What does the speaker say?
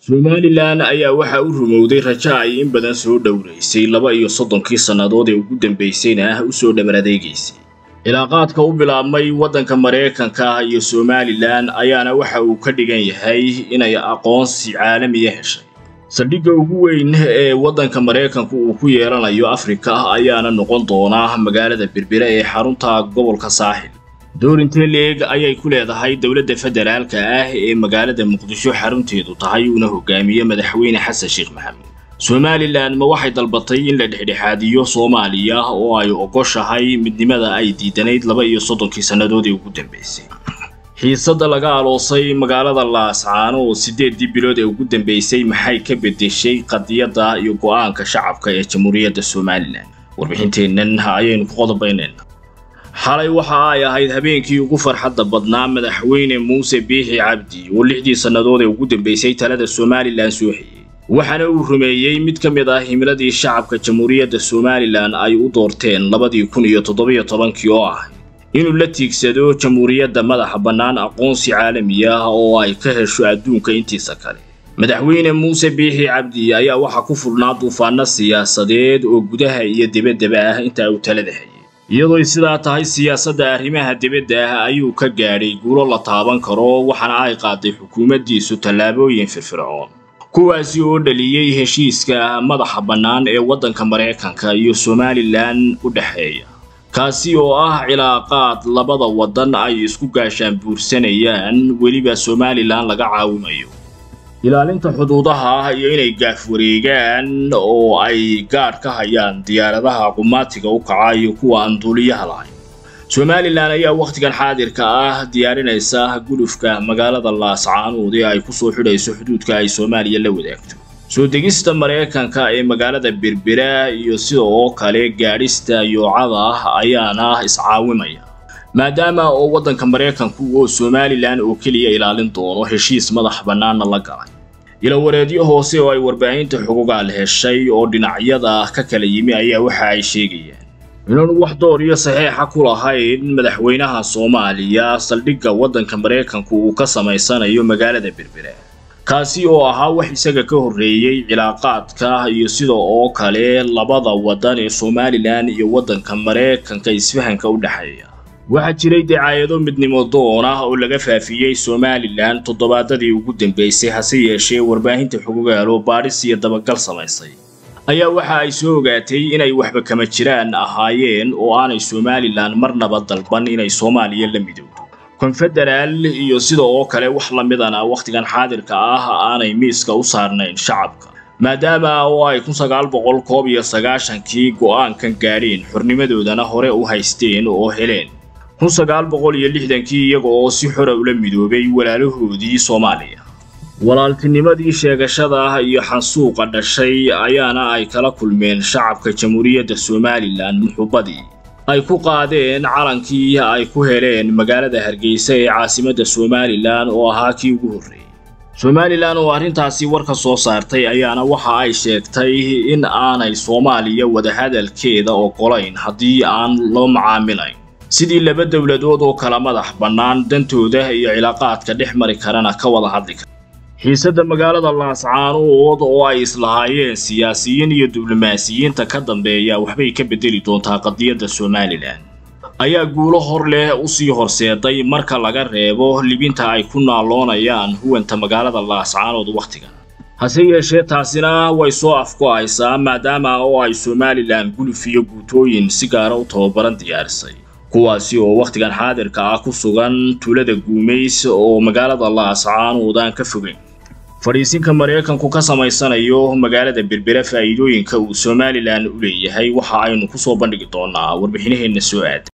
somalilan ayaa waxa u rumowday rajo ay in badan soo dhowraysay laba iyo soddonkii sannadood ee ugu dambaysayna ah u soo dhabar adeegaysay cilaaqaadka u bilaabmay waddanka maraykanka iyo somalilan ayaana waxa uu ka dhigan yahay inay aqoonsi caalamiya heshay saldhigga ugu weyn ee waddanka maraykanku uu ku yeelanayo afrika ayaana noqon doonaa magaalada berbera ee xarunta gobolka saaxil doorintee leeg ayay ku leedahay dowladda federaalka ah ee magaalada muqdisho xarunteedu tahay uuna hogaamiye madaxweyne xasan sheekh maxamed somalilan ma waxay dalbatay in la dhexdhexaadiyo soomaaliya oo ay ogoshahay midnimada ay diidanayd laba iyo soddonkii sannadood ee ugu dambaysay xiisadda laga aloosay magaalada laascaano oo siddeeddii bilood ee ugu dambaysay maxay ka beddeshay qadiyadda iyo go'aanka shacabka ee jamhuuriyadda somalilan warbixinteennan ayaynu ku qodobaynayna xalay waxa ay ahayd habeenkii ugu farxadda badnaa madaxweyne muuse biixi cabdi oo lixdii sannadood ee ugu dambaysay talada somalilan soo xiyey waxaana uu rumeeyey mid ka mid ah himiladii shacabka jamhuuriyadda somalilan ay u doorteen labadii kun iyo toddobiyo tobankii oo ahay inuu la tiigsado jamhuuriyadda madaxa bannaan aqoonsi caalami ah oo ay ka hesho adduunka intiisa kale madaxweyne muuse biixi cabdi ayaa waxaa ku furnaa duufaano siyaasadeed oo gudaha iyo debaddaba ah inta uu talada hayay iyadooy sidaa tahay siyaasadda arrimaha dibadda ah ayuu ka gaadhay guulo la taaban karo waxaana ay qaaday xukuumaddiisu tallaabooyin firfircoon kuwaasi oo dhaliyey heshiiska madaxa bannaan ee waddanka maraykanka iyo somalilan u dhexeeya kaasi oo ah cilaaqaad labada waddan ay isku gaashaan buursanayaan weliba somalilan laga caawimayo ilaalinta xuduudaha ah iyo inay gaaf wareegaan oo ay gaadh ka hayaan diyaaradaha qumaatiga u kaca iyo kuwa aan duuliyaha lahayn somalilan ayaa wakhtigan xaadirka ah diyaarinaysa gulufka magaalada laascaanood ee ay ku soo xidhayso xuduudka ay soomaaliya la wadaagto soo degista maraykanka ee magaalada berbera iyo sida oo kale gaadhista yoocada ah ayaana iscaawimaya maadaama oo waddanka maraykanku oo somalilan oo keliya ilaalin doono heshiis madax bannaanna la galay ilawareedyo hoose oo ay warbaahinta xugugaal heshay oo dhinacyada ka kala yimi ayaa waxa ay sheegayaan inaanu wax door iyo saxiixa ku lahayn madaxweynaha soomaaliya saldhigga waddanka maraykanku uu ka samaysanayo magaalada berbera kaasi oo ahaa wax isaga ka horreeyey cilaaqaadka iyo sida oo kale labada waddan ee somalilan iyo waddanka maraykanka isfahanka u dhexeeya waxaa jiray dacaayado midnimo doon ah oo laga faafiyey somalilan toddobaadadii ugu dambaysay hase yeeshee warbaahinta xugugaalo baadhis iyo dabagal samaysay ayaa waxa ay soo ogaatay inay waxba kama jiraan ahaayeen oo aanay somalilan marnaba dalban inay soomaaliya la midowdo konfederaal iyo sida oo kale wax la midana wakhtigan xaadirka ah aanay miiska u saarnayn shacabka maadaama oo ay kun sagaal boqol koob iyo sagaashankii go'aankan gaadheen xornimadoodana hore u haysteen oo heleen kun sagaal boqol iyo lixdankii iyaga oo si xora ula midoobay walaalahoodii soomaaliya walaaltinimadii sheegashada ah iyo xansuuqa dhashay ayaana ay kala kulmeen shacabka jamhuuriyadda somalilan muxubbadii ay ku qaadeen calankii ay ku heleen magaalada hargeysa ee caasimadda somalilan oo ahaa kii ugu horreeyey somalilan oo arrintaasi war ka soo saartay ayaana waxa ay sheegtay in aanay soomaaliya wadahadalkeeda ogolayn haddii aan loo macaamilayn sidii laba dowladood oo kala madax bannaan dantooda iyo cilaaqaadka dhex mari karana ka wada hadli kara xiisadda magaalada laascaanood oo ay islahaayeen siyaasiyiin iyo diblomaasiyiinta ka dambeeya waxbay ka beddeli doontaa qadiyadda somalilan ayaa guulo hor leh u sii horseeday marka laga reebo libinta ay ku naaloonayaan huwanta magaalada laascaanood wakhtigan hase yeeshee taasina way soo afgo'aysaa maadaama oo ay somalilan guluf iyo guutooyin si gaara u tababaran diyaarisay kuwaasi oo wakhtigan xaadirka ah ku sugan tuulada guumays oo magaalada laascaanood aan ka fogeyn fadhiisinka maraykanku ka samaysanayo magaalada berbera faa'iidooyinka uu somalilan u leeyahay waxa aynu ku soo bandhigi doonaa warbixinaheenna soo aada